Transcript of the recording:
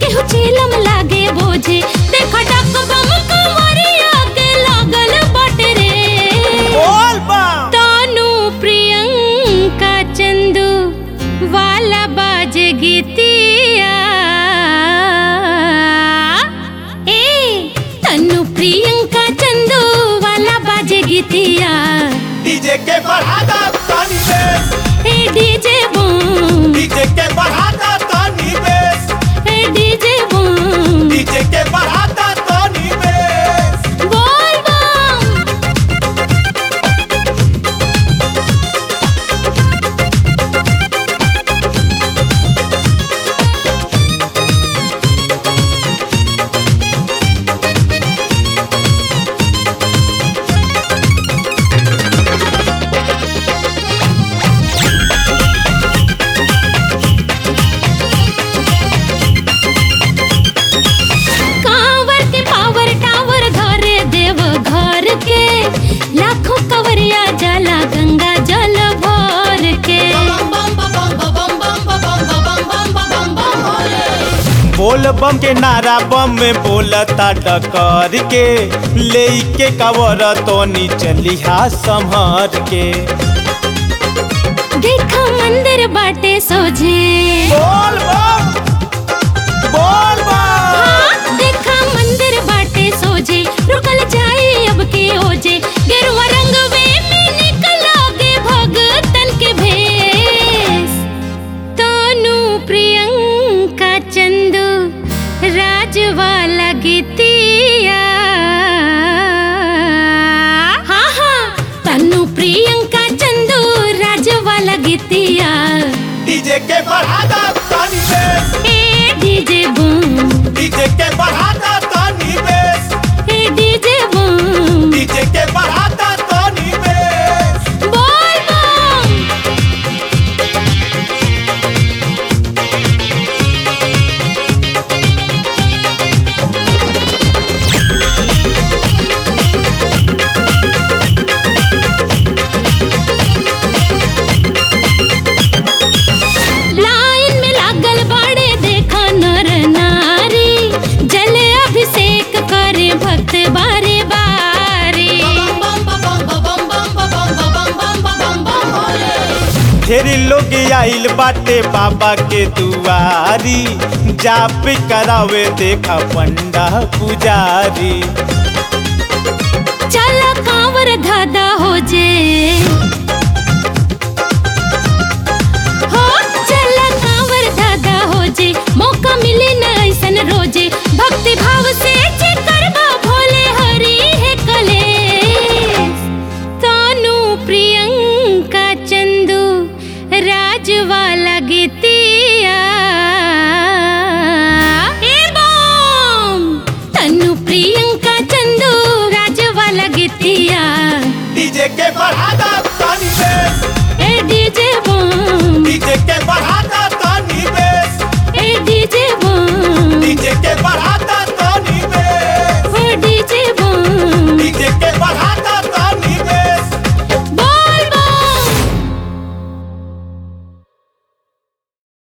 केहू चीलम लागे बोझे देखा डक बम कमरिया के लागल बाटे रे बोल बम तानू प्रियंका चंदू वाला बाज गीतिया ए तनु प्रियंका चंदू वाला बाज गीतिया डीजे के बढ़ा दा तानी बेस ए डीजे बूम डीजे के बढ़ा दा तानी बेस ए डीजे बूम डीजे के बढ़ा दा तानी बेस बोल बम कांवर के पावर टावर घरे देव घर के लाखों कवरिया जला गंगा जल भर के बोल बम के नारा बम में बोलता डकर के ले के कवर तोनी चलिहा संभर के देखा मंदिर बाटे सोझे बोल बम बोल बम हाँ, देखा मंदिर बाटे सोझे रुकल जाए अब के ओजे गेरुआ रंग में निकलोगे भगतन के भेष तनु प्रियंका चंदू राज वाला गीतिया हाँ हाँ तनु प्रियंका चंदू राज वाला गीतिया डीजे के बढ़ा दा तानी बेस ए डीजे बूम डीजे के बढ़ा दा तानी बेस ए डीजे बूम डीजे के बढ़ा दा तानी बेस बोल बम लाइन में लागल बाड़े देखा नर नारी जल अभिषेक करे भक्त बारे बारे ढेरी लोग आइल बाटे बाबा के दुआरी जाप करावे देखा पंडा पुजारी चल कांवर धादा हो जे हो चल कांवर धादा हो जे मौका मिले न ऐसन रोजे भक्ति भाव से जे करबा भोले हरि है कलेश तानू प्रियंका चंदू राज वाला गीतिया ए बम तनु प्रियंका चंदू राज वाला गीतिया डीजे के बढ़ा दा तानी बेस ए डीजे